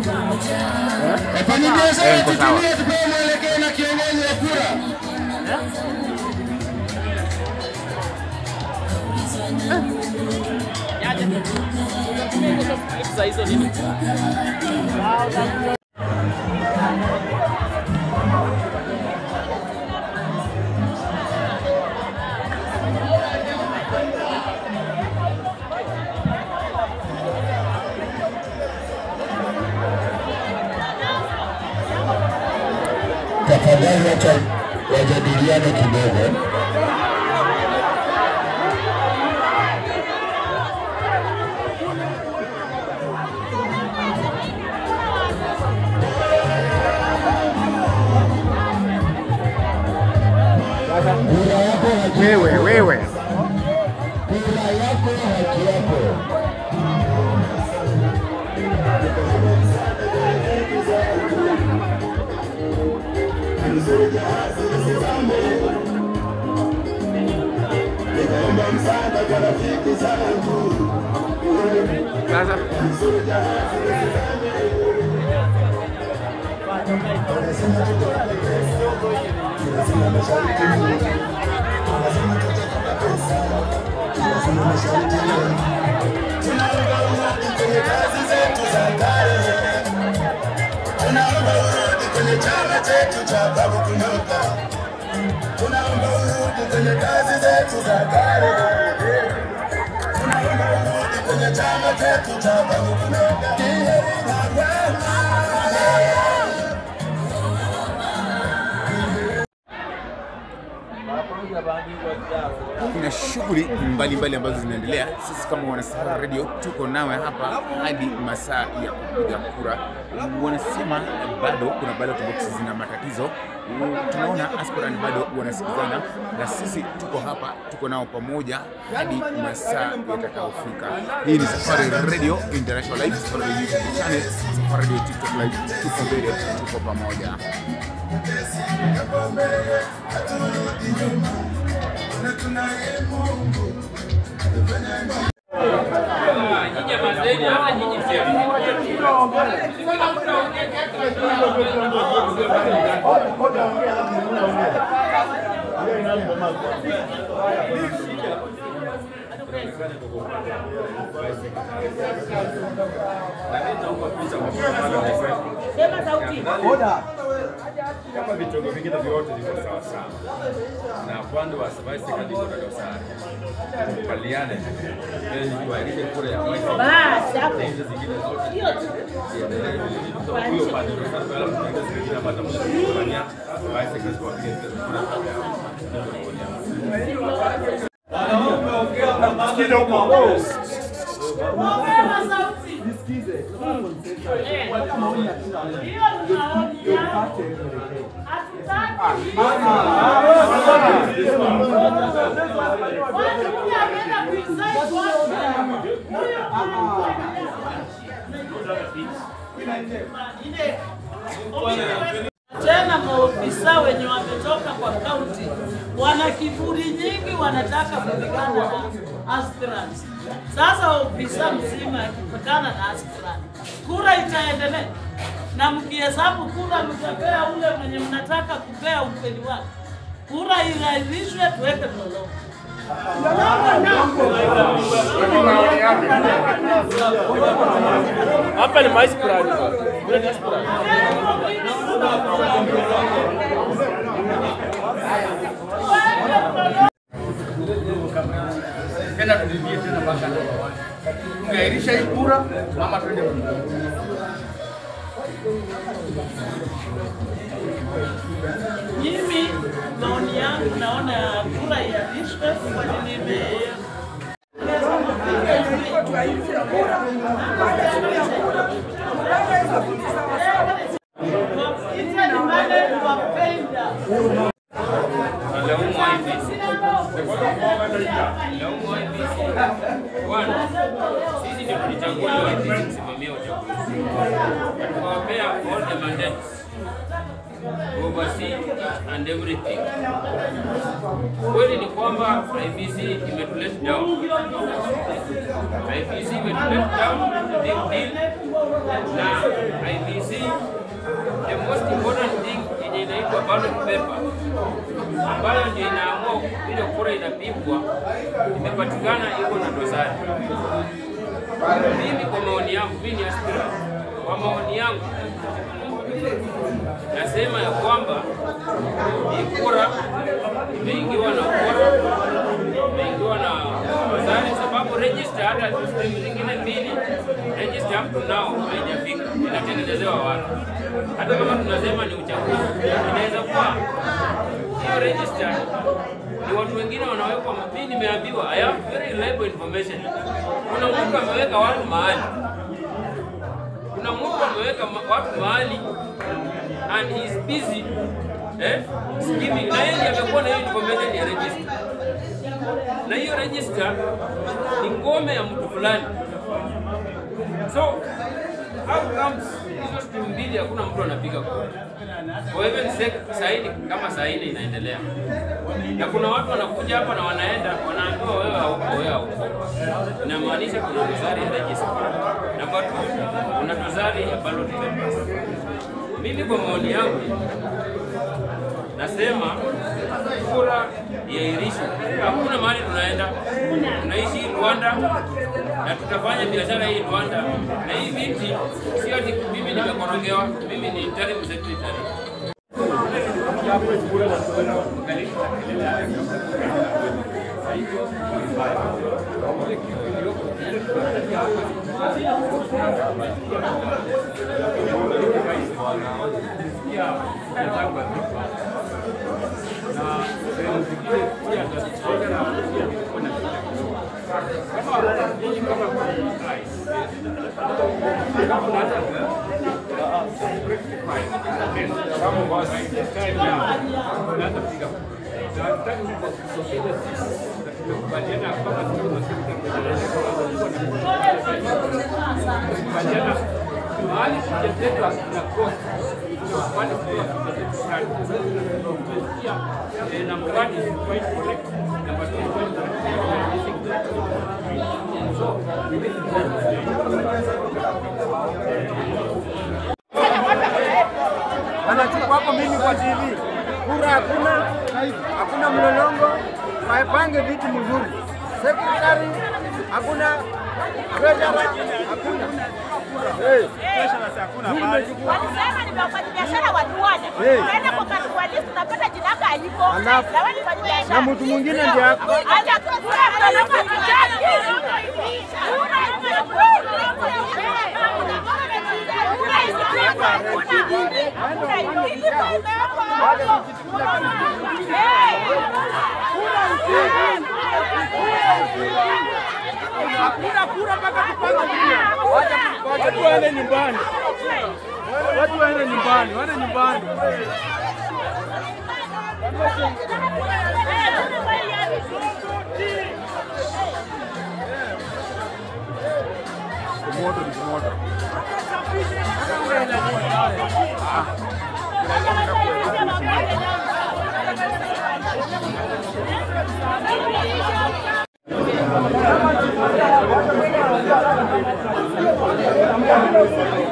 Wafanyabiashara Eh, niko sawa. tutulie, tupewe mwelekeo na kiongozi wa kura. Tafadhali wacha wajadiliane kidogo. Kura yako haki Wewe wewe, kura yako haki yako. sasa Tunaomba urudi kwenye chama chetu cha Babu Kunyota. Tunaomba urudi kwenye kazi zetu za kale. Tunaomba urudi kwenye chama chetu cha Babu Kunyota. kuna shughuli mbalimbali ambazo zinaendelea. Sisi kama Wanasafari Radio tuko nawe hapa hadi masaa ya kupiga kura. Wanasema bado kuna ballot boxes zina matatizo. Tunaona aspirant bado wanasikizana, na sisi tuko hapa, tuko nao pamoja hadi masaa yatakayofika. Hii ni Safari Radio International Live, Safari Radio YouTube channel, Safari Radio TikTok Live. Tuko mbele, tuko pamoja. kama vitengo vingine vyote viko sawa sawa, na upande wa Vice Secretary kuna dosari, tukubaliane ili tuahirishe kura ya Vice Basi hapo. na hizo zingine zote Hiyo tu. ziendelee vile vile. Kwa hiyo upande wa dosari, alafu kuna hizo zingine ambazo tunafanya Vice Secretary wapige kura Ongea sauti. Eh. Hiyo ni maoni yangu. Hatutaki. Watu huyu ameenda kuinside watu. Huyu tena maofisa wenye wametoka kwa kaunti wana kiburi nyingi, wanataka kupigana na aspirants. Sasa ofisa mzima akipigana na aspirant, kura itaendelea, na mkihesabu kura mtapea ule mwenye mnataka kupea ukweli wake. Kura irahisishwe, tuweke mlolongo. Hapa ni mais plan. Vile ni plan. tena tulivie tena mpaka namba one. Tungeahirisha hii kura ama twende Mimi maoni yangu naona kura iahirishwe, kwani nime It's a demand for payment. Sisi ndio tulichaguliwa sisi kusimamia uchaguzi. Tukawapea all the mandates. Oversee and everything. Kweli ni kwamba IBC imetulet down. IBC imetulet down, big deal. Na IBC the most important thing yenye inaitwa ballot paper ambayo ndio inaamua ile kura inapigwa imepatikana iko na dosari. Mimi kwa maoni yangu, mimi ni aspirant, kwa maoni yangu nasema ya kwamba hii kura imeingiwa na ukora, imeingiwa na dosari, sababu register hata sehemu zingine mbili register up to now haijafika, inatengenezewa watu. Hata kama tunasema ni uchaguzi, inaweza kuwa hiyo register ni watu wengine wanawekwa. Mimi nimeambiwa, I have very reliable information. Kuna mtu ameweka watu mahali, kuna mtu ameweka ma- watu mahali and he is busy eh, skimming na yeye ndiye amekuwa na hiyo information ya register, na hiyo register ni ngome ya mtu fulani. So how comes hizo siku mbili hakuna mtu anapiga kura? Kwa hivyo saini kama saini inaendelea, na kuna watu wanakuja hapa na wanaenda wanaambiwa wewe hauko, wewe hauko. Inamaanisha kuna dosari ya register. Namba 2 kuna dosari ya ballot papers. Mimi kwa maoni yangu nasema kura iahirishwe. Hakuna mahali tunaenda, tunaishi hii Rwanda na tutafanya biashara hii Rwanda, na hii viti sio ati mimi nimekorogewa, mimi ni interim secretary. mahali kujateka na kosa pale kwa na mradi is quite correct number two is quite correct so wanachukua hapo mimi kwa TV, kura hakuna, hakuna mlolongo, waipange vitu mzuri, sekretari hakuna, treasurer hakuna. Hey. Mimi nimechukua Walisema ni wafanyabiashara wa Duala. Hey. Unaenda kwa katualisi unapata jina yako haliko. Alafu, Na wewe ni mfanyabiashara. na mtu mwingine ndiye ako. Acha tu kura mlolongo hatutaki. hakuna kura mpaka tupange vile. Watu waende nyumbani, watu waende nyumbani, waende nyumbani. Moto ni moto. Thank you.